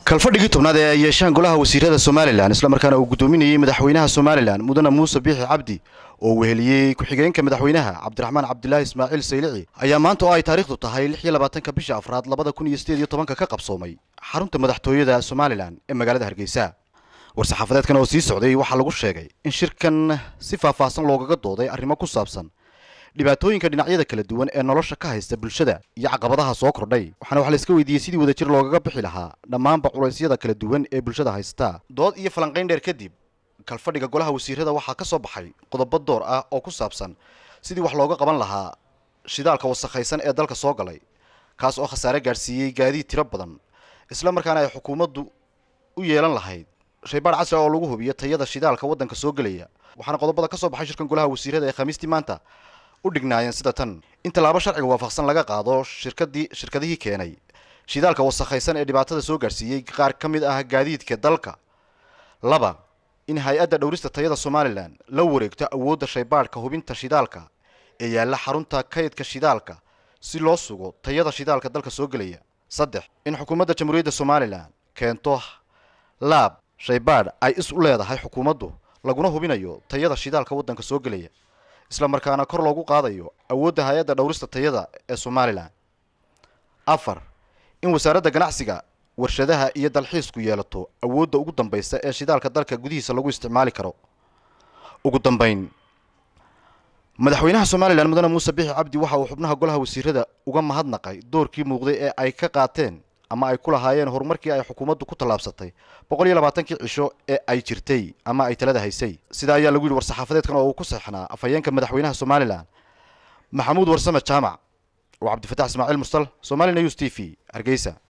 kalfadhigii tobnaad ee ay yeeshaan golaha wasiirada somalilan islamarkaana uu guddoominayey madaxweynaha somalilan mudane muuse biixi cabdi oo weheliyey ku-xigeenka madaxweynaha cabdiraxmaan cabdilaahi ismaaciil saylici ayaa maanta oo ay taariikhdu tahay lix iyo labaatanka bisha afraad labada kun iyo sideed iyo tobanka ka qabsoomay xarunta madaxtooyada somalilan ee magaalada hargeysa war-saxaafadeedkan oo sii socday waxaa lagu sheegay in shirkan si faahfaahsan loogaga dooday arrimo ku saabsan dhibaatooyinka dhinacyada kala duwan ee nolosha ka haysta bulshada iyo caqabadaha soo kordhay waxaana wax la iska weydiiyey sidii wadajir loogaga bixi lahaa dhammaanba culaysyada kala duwan ee bulshada haysta dood iyo falanqayn dheer kadib kalfadhiga golaha wasiirada waxaa ka soo baxay qodobo door ah oo ku saabsan sidii wax looga qaban lahaa shidaalka wasakhaysan ee dalka soo galay kaas oo khasaare gaadhsiiyey gaadiid tiro badan isla markaana ay xukuumaddu u yeelan lahayd shaybaadh casri oo lagu hubiyo tayada shidaalka waddanka soo gelaya waxaana qodobada ka soo baxay shirkan golaha wasiirada ee khamiistii maanta u dhignaayeen sida tan in tallaabo sharciga waafaqsan laga qaado shirkadii shirkadihii keenay shidaalka wasakhaysan ee dhibaatada soo gaadhsiiyey qaar ka mid ah gaadiidka dalka laba in hay-adda dhowrista tayada somalilan la wareegto awoodda shaybaadhka hubinta shidaalka ee yaalla xarunta kaydka shidaalka si loo sugo tayada shidaalka dalka soo gelaya saddex in xukuumadda jamhuuriyadda somalilan keento laab shaybaadh ay is u leedahay xukuumaddu laguna hubinayo tayada shidaalka waddanka soo gelaya isla markaana kor loogu qaadayo awoodda hay-adda dhowrista tayada ee somalilan afar in wasaaradda ganacsiga warshadaha iyo dalxiisku yeelato awoodda ugu dambaysa ee shidaalka dalka gudihiisa lagu isticmaali karo ugu dambayn madaxweynaha somalilan mudane muuse bixi cabdi waxa uu xubnaha golaha wasiirada uga mahadnaqay doorkii muuqday ee ay ka qaateen ama ay ku lahaayeen horumarkii ay xukuumaddu ku tallaabsatay boqol iyo labaatankii cisho ee ay jirtay ama ay talada haysay sidaa ayaa lagu yidhi war-saxaafadeedkan oo uu ku seexnaa afhayeenka madaxweynaha somalilan maxamuud warsame jaamac oo cabdifataax ismaaciil mursal somali news t v hargeysa